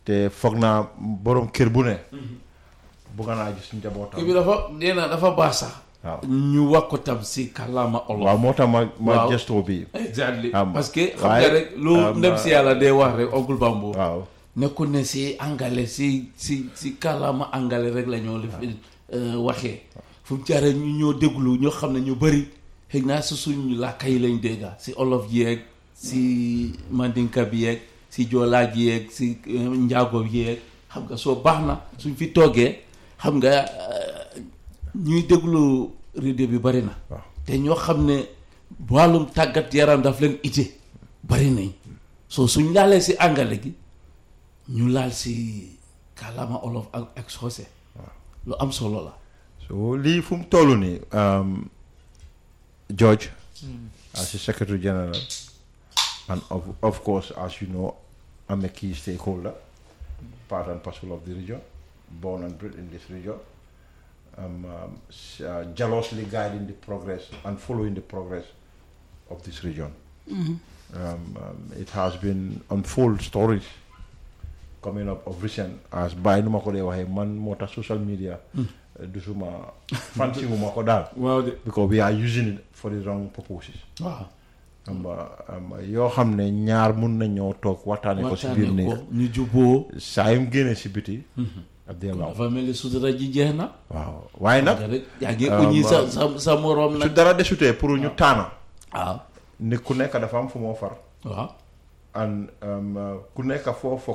te foog naa borom kër bu ne bugg naa gis njabootam kii bi dafa nee na dafa baax sax waaw ñu wax ko tam si kàllaama olof waaw moo tax ma ma Waaw. gestoo bi exactly Am- parce que xam waaye- nga rek lu am- ndem si yàlla day wax rek oncle Bambo waaw nekkul ne si angale si si si kàllaama angale rek la ñoo lif waxee fu mu jaaree ñu ñoo déglu ñoo xam ne ñu bëri xëy naa si suñ làkka yi lañ dégga si olof yeeg si mandinka bi yeeg si joolaa ji yeeg si eh, njaago bi yeeg xam nga soo baax na suñ fi toogee xam nga eh, ñuy déglu radio bi bëri na waaw te ñoo xam ne wàllum tàggat yaram daf leen ite bari nañ soo suñ laalee si angale gi ñu laal si kàllaama olof ak ak soose lu am solo la so lii fu mu toll nii um, George as the secretary general and of, of course as you know I'm a key stakeholder part and parcel of the region born and bred in this region I'm um, s- uh, jealously guiding the progress and following the progress of this region um, um, it has been unfold stories coming up of recent as bàyyi nu ma ko dee waxee man moo tax social media du suma fancy wu ma ko daal waaw de because we are using it for the wrong purposes waaw am am yoo xam ne ñaar mun nañoo toog waxtaane ko si biir waxtaane néeg ko ñu juboo saa yu mu génnee si biti ab dee law dafa mel ni sutura ji jeex na waaw waaye nag nga rek yaa ngi ah, uñi sa ma- sa sa moroom su nag dara desutee pour ñu taana waaw nit ku nekk dafa am fu moo far waaw and um, uh, ku nekk foo foog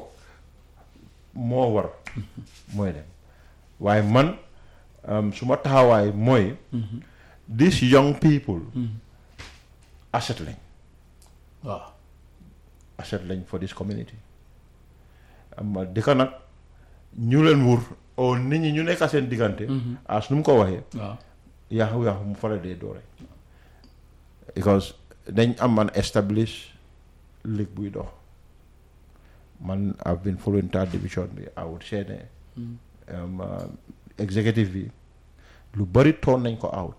moo war mooy dem waaye man um, su ma taxawaay mooy these young people asset lañ waaw asset lañ for this community am dëkk nag ñu leen wur o nit ñi ñu nekk seen diggante as nu mu ko waxee waaw yaaxu yaaxu mu fara dee doore because dañ am an established league buy dox man I've been following third division bi I would say ne um, uh, executive bi lu bari toon nañ ko out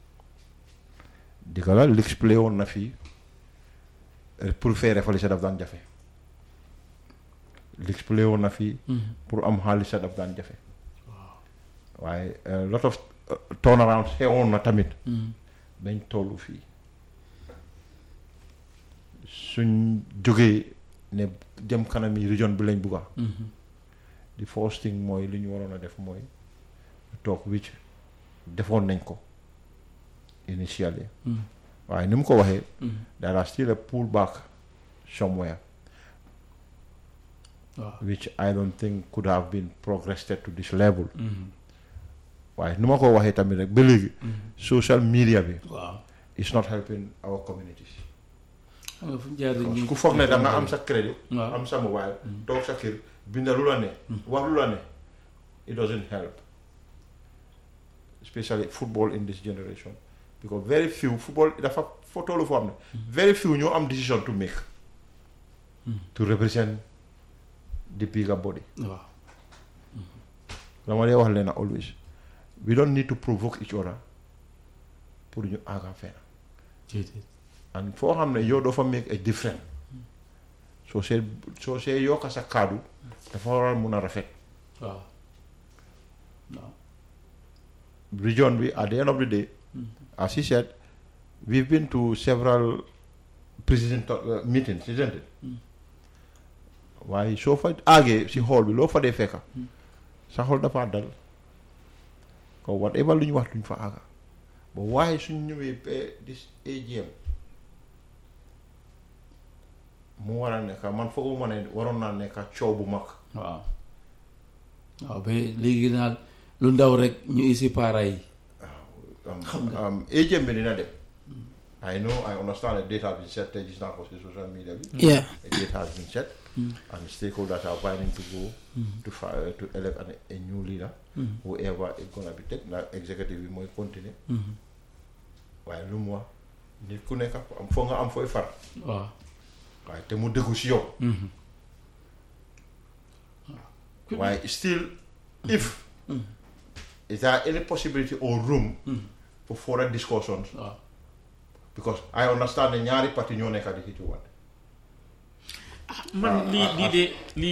di ko la leagues play woon na fii eh, pour faire refali sa daf daan jafe leagues play woon na fii pour am xaalis sa daf daan jafe waaye a lot of uh, turnaround xewoon na tamit dañ tollu fii suñ jógee ne jëm kanam yi région bi lañ bugga di first thing mooy li ñu waroon a def mooy toog wicc defoon nañ ko initially waaye ni mu ko waxee there are still a pull back somewhere waaw which I don't think could have been progressed to this level waaye ni ma ko waxee tamit rek ba léegi social media bi waaw is not helping our communities xam nga fu mu jaar ñu ku foog ne da nga am sa crédit waaw am sa mobile toog sa kër binda lu la ne wax lu la ne it doesn't help especially football in this generation because very few football dafa foo tollu foo xam ne very few ñoo am decision to make to represent the bigger body waaw dama dee wax leen always we don't need to provoke each other pour ñu àgga fenn déedéet and foo xam ne yow doo fa make a difference soo see soo see yokka sa kaddu dafa war a mun a rafet waaw waaw region bi at the end of the day as he said we've been to several president uh, meetings isn't it waaye soo fa àggee si xool bi loo fa dee fekka sa xool dafa dal ko whatever lu ñu wax duñ fa àgga ba waaye suñ ñëwee ba dis AGM mu war a nekk man fooguma ma ne waroon naa nekk coow bu mag waaw waaw ba léegi daal lu ndaw rek ñu isi paara yi um, um, AGM bi dina dem I know I understand a date has been set te gis naa ko si social media bi Yeah. a date has been set and stakeholders are planning to go to fi- to elect an, a new leader whoever is gonna be take na executive bi mooy continuer waaye lu mu wax nit ku nekk am foo nga am fooy far waaw waaye te mu dëggu si yow waaye still if is there any possibility or room for further discussions waaw because I understand ne ñaari parti ñoo nekk di xiitu wante man lii lii de lii